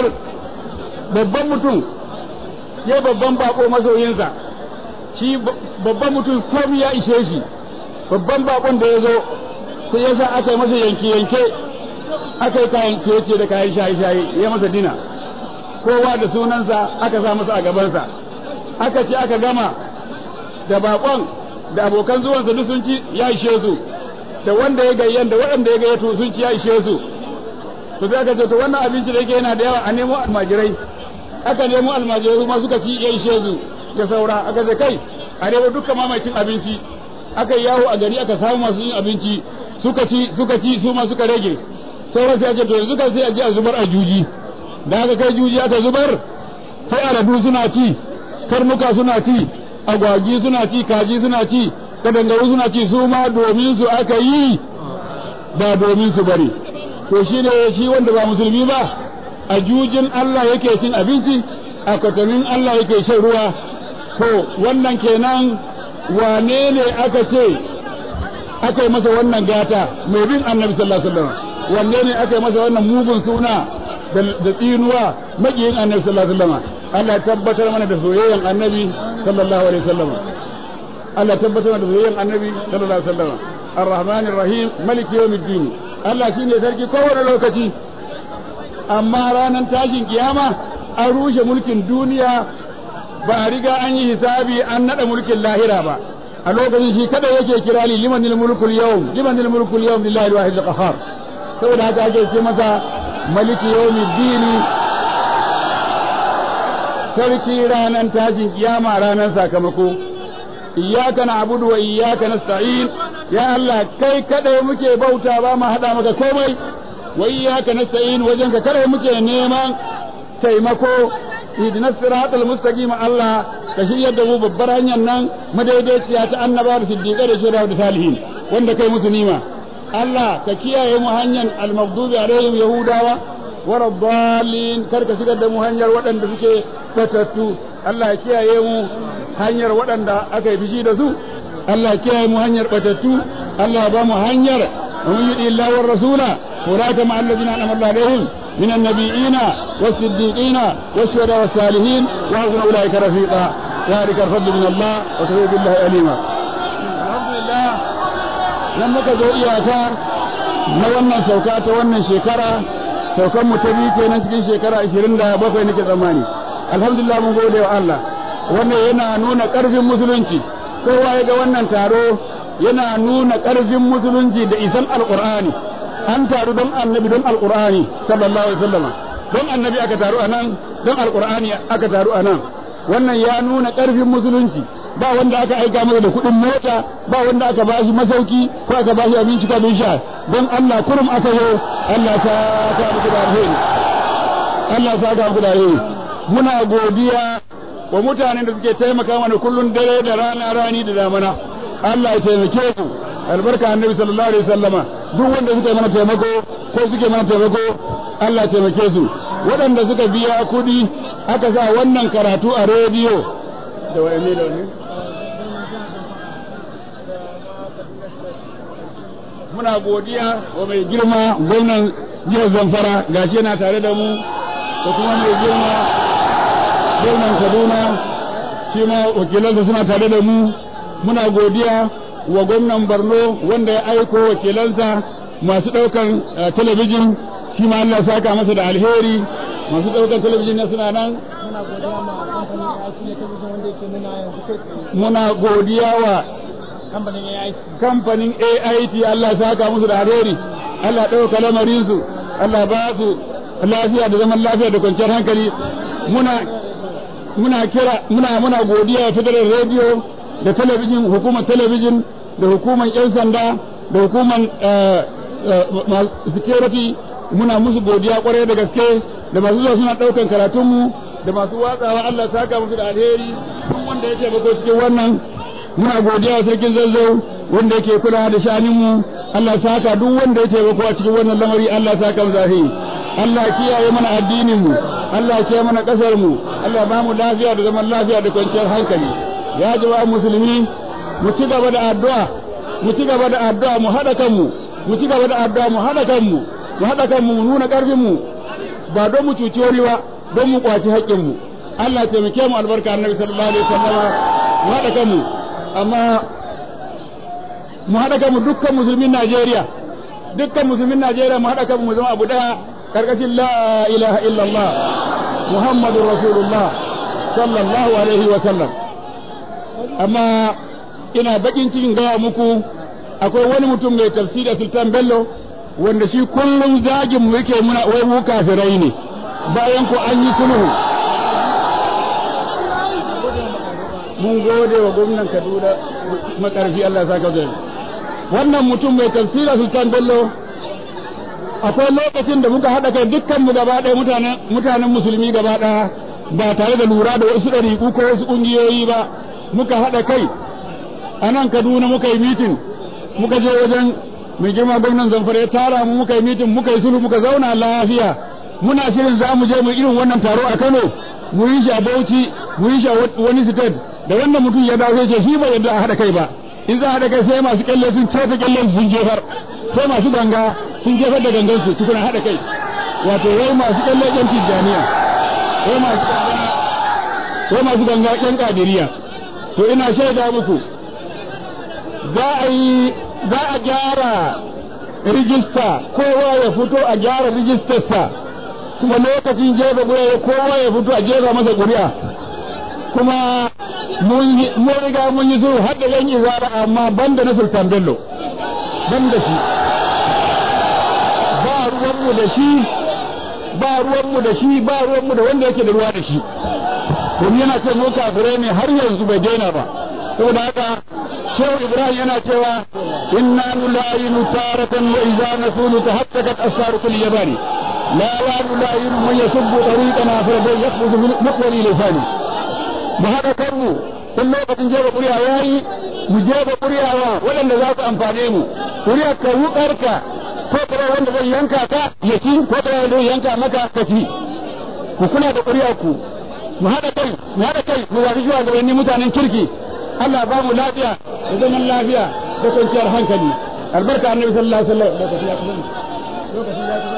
babban mutum ya babban bako masoyinsa shi babban mutum komai ya ishe shi babban bakon da ya zo sai ya sa aka yi masa yanke yanke aka yi kayan kece da kayan shaye shaye ya masa dina kowa da sunansa aka sa masa a gabansa aka ce aka gama da bakon da abokan zuwansa duk sun ci ya ishe su da wanda ya gayyan da waɗanda ya gayyato sun ci ya ishe su to sai aka ce to wannan abinci da yake yana da yawa a nemo almajirai aka nemo almajirai kuma suka ci ya ishe su da saura aka ce kai a nemo dukkan mamakin abinci aka yawo a gari aka samu masu yin abinci suka ci suka ci su ma suka rage sauran sai ake to yanzu kan sai a je a zubar a juji da aka kai juji aka zubar sai aladu suna ci karnuka suna ci agwagi suna ci kaji suna ci kadangaru suna ci su ma domin su aka yi ba domin su bari to shi ne shi wanda ba musulmi ba a jujin Allah yake cin abinci a kwatamin Allah yake shan ruwa to wannan kenan wane ne aka ce aka yi masa wannan gata mai bin annabi sallallahu alaihi wasallam wanne ne aka yi masa wannan mugun suna da tsinuwa makiyin annabi sallallahu alaihi wasallam Allah tabbatar mana da soyayyen annabi sallallahu alaihi wasallam Allah tabbatar mana da soyayyen annabi sallallahu alaihi wasallam ar-rahman ar-rahim malik yawmiddin Allah shine sarki kowane lokaci amma ranar tashin kiyama an rushe mulkin duniya ba a riga an yi hisabi an nada mulkin lahira ba a lokacin shi kada yake kira li limanil mulkul yawm limanil mulkul yawm lillahi al-wahid al-qahhar saboda haka ake ce masa maliki yawmiddin sarki ranar tashin kiyama ranar sakamako iyyaka na'budu wa iyyaka nasta'in ya Allah kai kadai muke bauta ba mu hada maka komai wa iyyaka nasta'in wajen ka kadai muke neman taimako idina siratal mustaqim Allah ka shiryar da mu babbar hanyar nan madaidaiciya ta annaba da siddiqai da shura da salihin wanda kai musu nima Allah ka kiyaye mu hanyar al-maghdubi alaihim yahudawa wara dalin kar ka shigar da mu hanyar waɗanda suke batattu Allah ya kiyaye mu hanyar waɗanda aka yi fishi da su Allah ya kiyaye mu hanyar batattu Allah ya ba mu hanyar ومن يطع الله والرسول أولئك مع الذين أنعم الله عليهم من النبيين والصديقين والشهداء والصالحين وحسن أولئك رفيقا ذلك الفضل من الله وكفى بالله عليما nan muka zo iyaka na wannan sauka ta wannan shekara saukan mu ta biyu kenan cikin shekara 27 nake tsammani alhamdulillah mun gode wa Allah wannan yana nuna ƙarfin musulunci kowa ya ga wannan taro yana nuna ƙarfin musulunci da isan alqur'ani an taru don annabi don alqur'ani sallallahu alaihi wasallama don annabi aka taru anan don alqur'ani aka taru anan wannan ya nuna ƙarfin musulunci ba wanda aka aika masa da kuɗin mota ba wanda aka bashi masauki ko aka bashi abinci ko abin sha don Allah kurum aka yi Allah ta ta muku da alheri Allah ta ga muku da alheri muna godiya wa mutanen da suke taimaka mana kullun dare da rana rani da damana Allah ya taimake ku albarka annabi sallallahu alaihi wasallama duk wanda suka yi mana taimako ko suke mana taimako Allah ya taimake su waɗanda suka biya kuɗi aka sa wannan karatu a rediyo da wa'anne da wa'anne muna godiya wa mai girma gwamnan jihar zamfara gashi yana tare da mu da kuma mai girma gwamnan kaduna shi ma wakilansa suna tare da mu muna godiya wa gwamnan borno wanda ya aiko wakilansa masu ɗaukan talabijin shi ma Allah saka masa da alheri masu ɗaukan talabijin na suna nan muna godiya wa kamfanin AIT Allah saka musu da alheri Allah ɗauka lamarinsu Allah ba su lafiya da zaman lafiya da kwanciyar hankali muna muna kira muna muna godiya wa federal radio da talabijin hukumar talabijin da hukumar yan sanda da hukumar security muna musu godiya kwarai da gaske da masu zuwa suna ɗaukan karatunmu da masu watsawa Allah saka musu da alheri duk wanda ya taimako cikin wannan muna godiya wa sarkin zazzau wanda yake kula da shaninmu Allah saka duk wanda ya taimako a cikin wannan lamari Allah saka mu zahi Allah kiyaye mana addinin mu Allah kiyaye mana kasar mu Allah ba mu lafiya da zaman lafiya da kwanciyar hankali ya jama'a musulmi mu ci gaba da addu'a mu ci gaba da addu'a mu hada kanmu mu ci gaba da addu'a mu hada kanmu mu hada kanmu mu nuna karfin mu ba don mu cuci wani ba don mu kwaci haƙƙin mu Allah taimake mu albarka annabi sallallahu alaihi wasallam mu hada kanmu amma mu haɗa kanmu dukkan musulmin Najeriya dukkan musulmin Najeriya mu haɗa kanmu mu zama abu ɗaya karkashin la ilaha illallah Muhammadur Rasulullah sallallahu alaihi wa sallam amma ina bakin cikin gaya muku akwai wani mutum mai tafsiri Sultan Bello wanda shi kullum zagin mu yake muna wai mu kafirai ne bayan ko an yi sulhu mun gode wa gwamnan Kaduna makarfi Allah saka zai wannan mutum mai tafsira Sultan Bello akwai lokacin da muka haɗa kai dukkan mu gaba ɗaya mutanen mutanen musulmi gaba ɗaya ba tare da lura da wasu ɗariƙu ko wasu ƙungiyoyi ba muka haɗa kai a nan Kaduna muka yi mitin muka je wajen mai girma gwamnan Zamfara ya tara mu muka yi mitin muka yi sulhu muka zauna lafiya muna shirin za mu je mu irin wannan taro a Kano mu yi shi a Bauchi mu yi shi a wani state da wannan mutum ya dawo ce shi bai yadda a haɗa kai ba in za a haɗa kai sai masu kyalle sun cefa kyallen sun jefar sai masu ganga sun jefar da gangan su tukuna haɗa kai wato wai masu kyalle yan tijjaniya wai masu wai masu ganga yan kadiriya to ina shaida muku za a yi za a gyara rijista kowa ya fito a gyara rijistarsa kuma lokacin jefa ƙuri'a kowa ya fito a jefa masa ƙuri'a kuma mun riga mun yi sulhu har da yan izara amma banda na sultan bello ban da shi ba ruwanmu da shi ba ruwanmu da shi ba ruwanmu da wanda yake da ruwa da shi domin yana ce mu kafirai ne har yanzu bai daina ba saboda haka shehu ibrahim yana cewa inna nulayinu taratan wa idza nasulu tahattakat asfaru kulli yabani la la nulayinu man yasubbu tariqana fa yaqbudu muqwali lisani mu haɗa kanmu tun lokacin jefa ƙuri'a ya yi mu jefa ƙuri'a wa waɗanda za su amfane mu ƙuri'a ka wuƙarka ko kuma wanda zai yanka ka ya ci ko kuma wanda zai yanka maka ka ci ku kula da ƙuri'a ku mu haɗa kai mu haɗa kai mu zafi zuwa gabanin mutanen kirki Allah ba mu lafiya da zaman lafiya da kwanciyar hankali albarka annabi sallallahu alaihi wasallam lokaci ya kusa lokaci ya kusa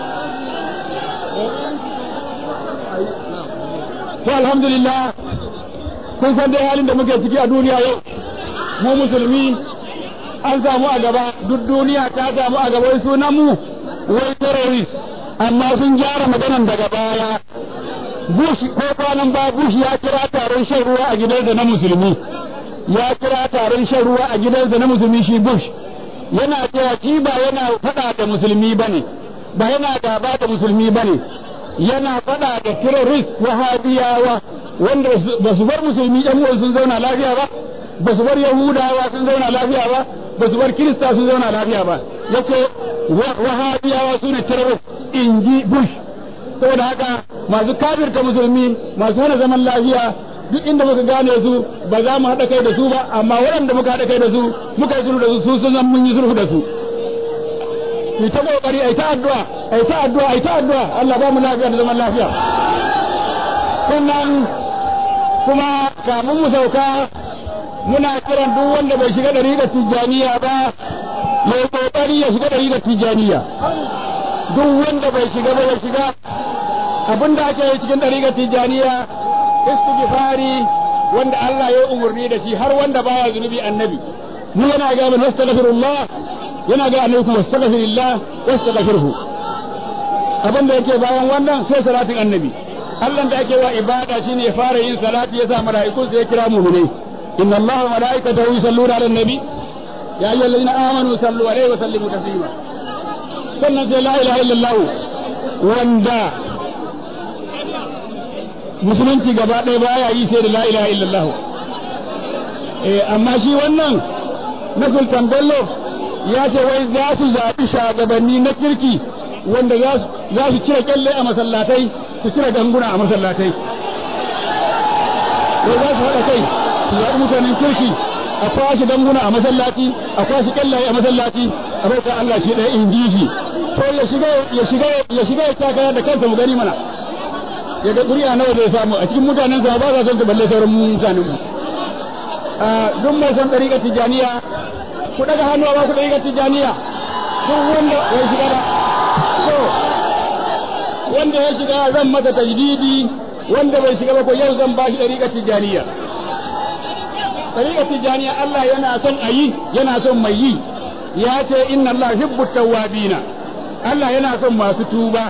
to alhamdulillah kun san dai halin da muke ciki a duniya yau mu musulmi an samu a gaba duk duniya ta samu a gaba wai sunan mu wai terrorist amma sun gyara maganan daga baya Bush ko kwanan ba Bush ya kira taron shan ruwa a gidansa na musulmi ya kira taron shan ruwa a gidansa na musulmi shi Bush yana cewa shi ba yana faɗa da musulmi bane ba yana gaba da musulmi bane yana faɗa da terrorist wahabiyawa wanda ba su bar musulmi ɗan uwan sun zauna lafiya ba ba su bar yahudawa sun zauna lafiya ba ba su bar kirista sun zauna lafiya ba yace wahabiyawa su ne terrorist in ji bush saboda haka masu kafirta musulmi masu hana zaman lafiya duk inda muka gane su ba za mu haɗa kai da su ba amma waɗanda muka haɗa kai da su muka yi sulhu da su su sun san mun yi sulhu da su ki ta kokari ai ta addu'a ai ta addu'a ai ta addu'a Allah ba mu lafiya da zaman lafiya sannan kuma kamun mu sauka muna kiran duk wanda bai shiga dariƙar tijjaniya ba ya kokari ya shiga dariƙar tijjaniya duk wanda bai shiga ba ya shiga abin da ake yi cikin dariƙar tijjaniya istighfari wanda Allah ya umarni da shi har wanda baya zunubi annabi mu yana ga mun astaghfirullah yana ga annabi kuma astaghfirullah wastaghfirhu abin da yake bayan wannan sai salatin annabi Allah da ake wa ibada shine ya fara yin salati ya sa mala'iku sai ya kira mu'minai inna Allah wa mala'ikatahu yusalluna 'alan nabi ya ayyuhallazina amanu sallu 'alaihi wa sallimu taslima sannan sai la ilaha illallah wanda musulunci gaba ɗaya baya yi sai da la ilaha illallah eh amma shi wannan na sultan bello ya ce wai za su zaɓi shagabanni na kirki wanda za su cire kyalle a masallatai su cire ganguna a masallatai wai za su haɗa kai su zaɓi mutanen kirki a kwashe ganguna a masallaci a kwashe kyallaye a masallaci a bauta Allah shi ɗaya in ji shi to ya shiga ya shiga ya shiga ya takara da kansa mu gani mana ya ga ƙuri'a nawa zai samu a cikin mutanen sa ba za son su balle sauran mutanen mu duk mai son ɗariƙar tijaniya ku daga hannu a ba ku ɗariƙar tijaniya duk wanda ya shiga da to wanda ya shiga zan masa tajdidi wanda bai shiga ba ko yau zan ba shi ɗariƙar tijaniya ɗariƙar tijaniya Allah yana son a yi yana son mai yi ya ce inna Allah hibbu tawwabina Allah yana son masu tuba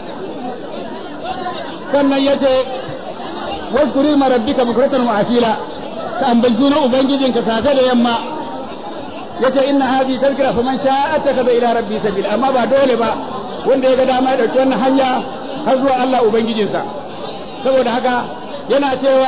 sannan ya ce waskuri ma rabbika bukratan wa asila ka ambaci sunan ubangijinka safe da yamma yace inna hadhihi tazkira faman sha'a attakhadha ila rabbi sabila amma ba dole ba wanda ya ga dama ya dauki wannan hanya har zuwa Allah ubangijinsa saboda haka yana cewa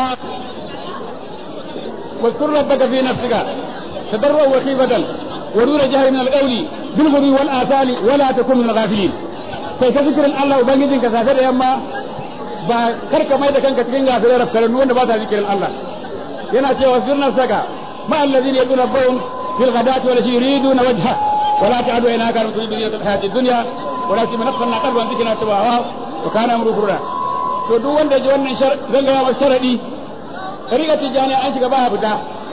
واذكر ربك في نفسك تضرعا وخيفة ودون جهل من القول بالغدو والآثال ولا تكن من الغافلين sai ka zikirin Allah ubangijin ka safe da yamma ba kar ka mai da kanka cikin gafirai rafkaran wanda ba ta zikirin Allah yana cewa sirna saka ma allazina yaduna rabbahum fil ghadati wala yuriduna wajha wala ta'du inaka an tuzidu zinata hayati dunya wala tumanaffanna qalban zikrina tawawa wa kana amru furra to duk wanda ji wannan shar zan ga masa sharadi riga tijani an shiga ba fita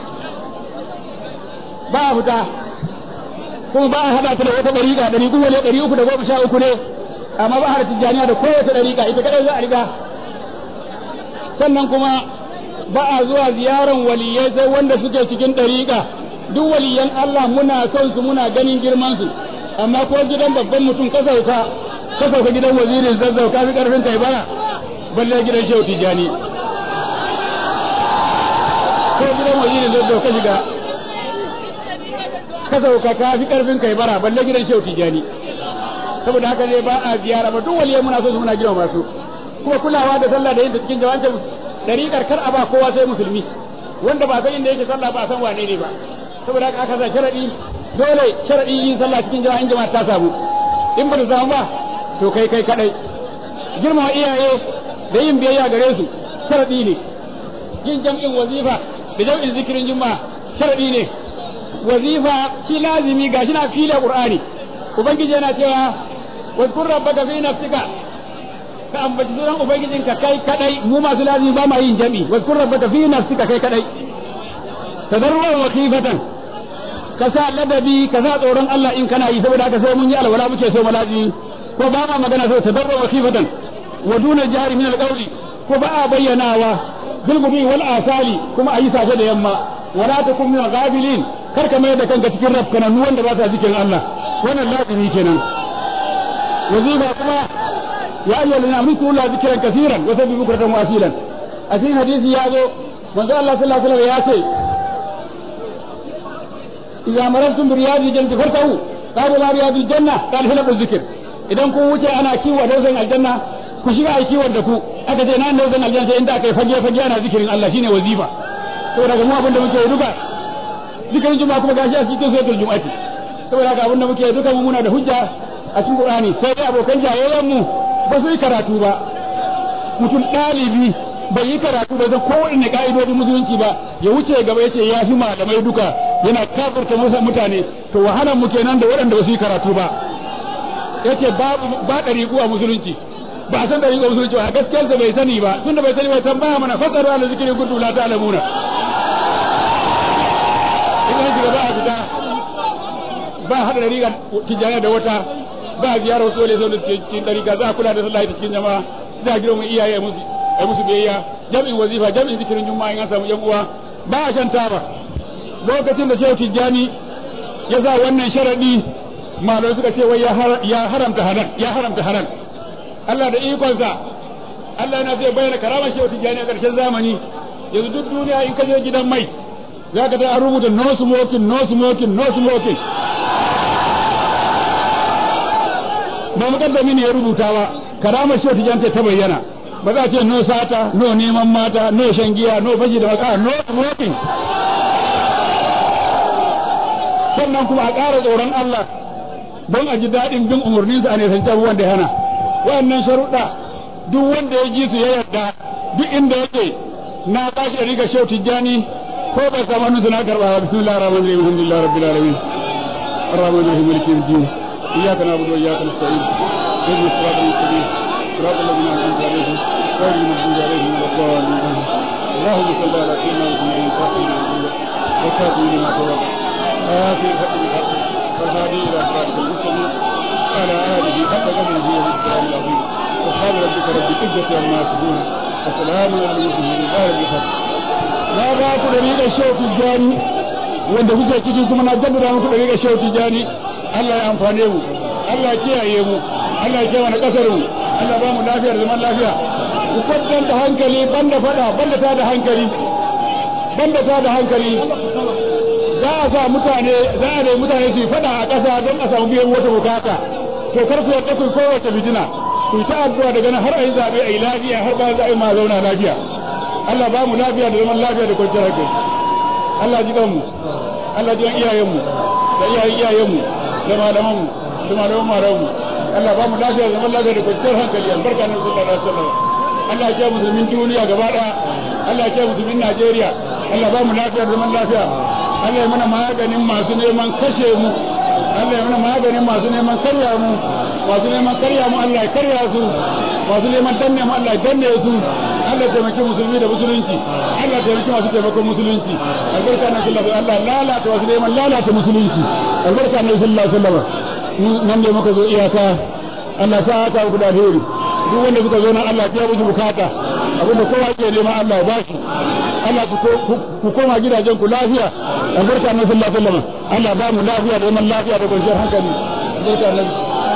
ba fita kuma ba a hada ta da wata dariƙa dari kuma ne dari uku da goma sha uku ne amma ba a hada tijaniya da kowace dariƙa ita kadai za a riga sannan kuma ba a zuwa ziyaran waliyai sai wanda suke cikin dariƙa duk waliyan Allah muna son su muna ganin girman su amma ko gidan babban mutum ka sauka ka sauka gidan wazirin zazzau ka fi karfin kai bara balle gidan shehu tijani ko gidan wazirin zazzau ka shiga ka sauka ka fi karfin kai bara balle gidan shehu tijani saboda haka ne ba a ziyara ba duk waliyai muna so su muna girma masu kuma kulawa da sallah da yin cikin jawabin dariƙar kar a ba kowa sai musulmi wanda ba san inda yake sallah ba san wane ne ba saboda haka aka sa sharadi dole sharadi yin sallah cikin jama'in jama'a ta samu in ba ta samu ba to kai kai kadai girmama iyaye da yin biyayya gare su sharadi ne yin jam'in wazifa da jam'in zikirin juma'a sharadi ne wazifa shi lazimi gashi na fila qur'ani ubangiji yana cewa wadkur rabbaka fi nafsika ka ambaci sunan ubangijinka kai kadai mu masu lazimi ba ma yin jami wadkur rabbaka fi nafsika kai kadai tadarruwan wa khifatan ka sa ladabi ka sa tsoron Allah in kana yi saboda haka sai mun yi alwala muke so malazi ko ba ma magana so tadarruwan wa khifatan wa duna jari min alqawli ko ba a bayyanawa bil gubi wal asali kuma ayi safe da yamma wala takum min ghafilin kar ka mai da kanka cikin rafkananu wanda ba sa zikirin Allah wannan lazimi kenan wazifa kuma ya ayyuhal ladina amanu la zikran kaseeran wa sabbihu bukratan wa asilan a cikin hadisi ya zo manzo Allah sallallahu alaihi wasallam ya ce idza marartum bi riyadi jannati fartahu qalu la riyadi janna qala halabu zikr idan kun wuce ana kiwo dausan aljanna ku shiga ai kiwon da ku aka ce nan dausan aljanna sai inda aka yi fage fage ana zikirin Allah shine wazifa to daga mu abin da muke duka zikirin juma'a kuma gashi a cikin suratul jumu'ati saboda haka abin da muke duka mu muna da hujja a cikin Qur'ani sai dai abokan jayayyan mu ba su yi karatu ba mutum ɗalibi bai yi karatu da kowane ka'idodin musulunci ba ya wuce gaba yace ya fi malamai duka yana kafirta musa mutane to wahalan mu kenan da waɗanda ba su yi karatu ba yace babu ba ɗariƙu a musulunci ba a san ɗariƙu a musulunci ba gaskiyar bai sani ba tunda bai sani ba tambaya mana fasaru ala zikri kuntu la ta'lamuna idan shiga ba a fita ba haɗa ɗariƙa tijjaniya da wata ba a ziyarar wasu wale zaune cikin ɗariƙa za a kula da sallah cikin jama'a za a girma iyaye musu ai musu biyayya jam'in wazifa jam'in zikirin juma'a in an samu yan uwa ba a shan taba lokacin da shehu tijjani ya sa wannan sharadi malamai suka ce wai ya haramta halal ya haramta halal Allah da ikonsa Allah yana zai bayyana karamar shehu tijjani a ƙarshen zamani yanzu duk duniya in ka je gidan mai za ka ta an rubuta no smoking no smoking no smoking ba mukaddami ne ya rubuta ba karamar shehu tijjani ta bayyana ba za a ce no sata no neman mata no shan giya no fashi da maka no smoking sannan kuma a ƙara tsoron Allah don a ji daɗin bin umarninsa a nisanci abubuwan da hana wayannan sharuɗa duk wanda ya ji su ya yarda duk inda yake na tashi da riga shehu tijjani ko bai samu hannunsa na karɓa ba bismillahir rahmanir rahim alhamdulillahi rabbil alamin الرحمن الرحيم مالك يوم الدين اياك نعبد واياك نستعين اهدنا الصراط المستقيم صراط الذين انعمت عليهم غير المغضوب عليهم ولا الضالين اللهم صل على سيدنا محمد الفاتح لما وكاتب لما سبق آخر الحق بالحق والهادي إلى صراط المستقيم على آله حق قدره والإسلام العظيم سبحان ربك رب العزة عما يصفون وسلام على المرسلين لا رب الحق na ba ku da rigar shehu tijjani wanda kuke ciki kuma na jaddada muku da rigar shehu tijjani Allah ya amfane mu Allah ya kiyaye mu Allah ya kiyaye kasar mu Allah ba mu lafiya da zaman lafiya ku kwatanta hankali banda fada banda ta da hankali banda ta da hankali za a sa mutane za a nemi mutane su fada a ƙasa don a samu biyan wata bukata to kar ku yadda ku kowace fitina ku ta addu'a daga nan har a yi zaɓe a yi lafiya har ba za a yi ma zauna lafiya Allah ba mu lafiya da zaman lafiya da kwanciyar hankali Allah ji mu Allah ji iyayenmu da iyayen iyayenmu da malamanmu da malaman malamanmu Allah ba mu lafiya da zaman lafiya da kwanciyar hankali albarka na sallallahu alaihi wasallam Allah ya musulmin duniya gaba daya Allah ya musulmin Najeriya Allah ba mu lafiya da zaman lafiya Allah ya mana maganin masu neman kashe mu Allah ya mana maganin masu neman karya mu masu neman karya mu Allah ya karya su masu neman danne mu Allah ya danne su Allah ya taimaki musulmi da musulunci Allah ya taimaki masu taimakon musulunci albarka na sallallahu alaihi wasallam Allah lalata masu neman lalata musulunci albarka na sallallahu alaihi wasallam nan ne muka zo iyaka Allah sa haka ku da alheri duk wanda suka zo nan Allah ya musu bukata abinda kowa ke nema Allah ya bashi Allah ku koma gidajen ku lafiya albarka na sallallahu alaihi wasallam Allah ba mu lafiya da zaman lafiya da kwanciyar hankali albarka na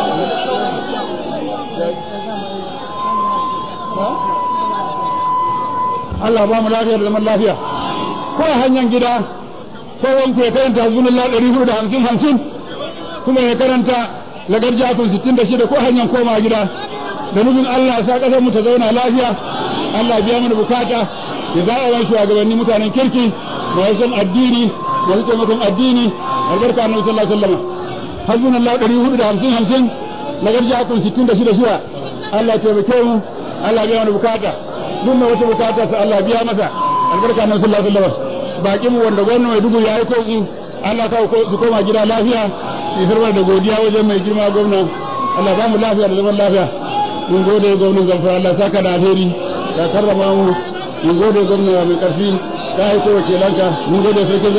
Allah ba mu lafiya da zaman lafiya ko a hanyar gida ko wanku ya karanta hasbunallah ɗari hudu da hamsin hamsin kuma ya karanta lagar jakun sittin da shida ko hanyar koma gida da nufin Allah sa ƙasar mu ta zauna lafiya Allah biya mana bukata ya zaɓa wani shugabanni mutanen kirki masu son addini masu taimakon addini albarka annabi sallallahu alaihi wasallam hasbunallah ɗari hudu da hamsin hamsin lagar jakun sittin da shida shida Allah ya taimake mu Allah biya mana bukata duk mai wata bukata sa Allah biya masa albarka annabi sallallahu alaihi wasallam bakin mu wanda gwamnati mai dubu ya yi koki Allah ka su koma gida lafiya su firma da godiya wajen mai girma gwamna Allah ba mu lafiya da zaman lafiya mun gode gwamnan zamfara Allah saka da alheri ka karrama mu mun gode gwamna mai karfi ka aiko wakilanka mun gode sarkin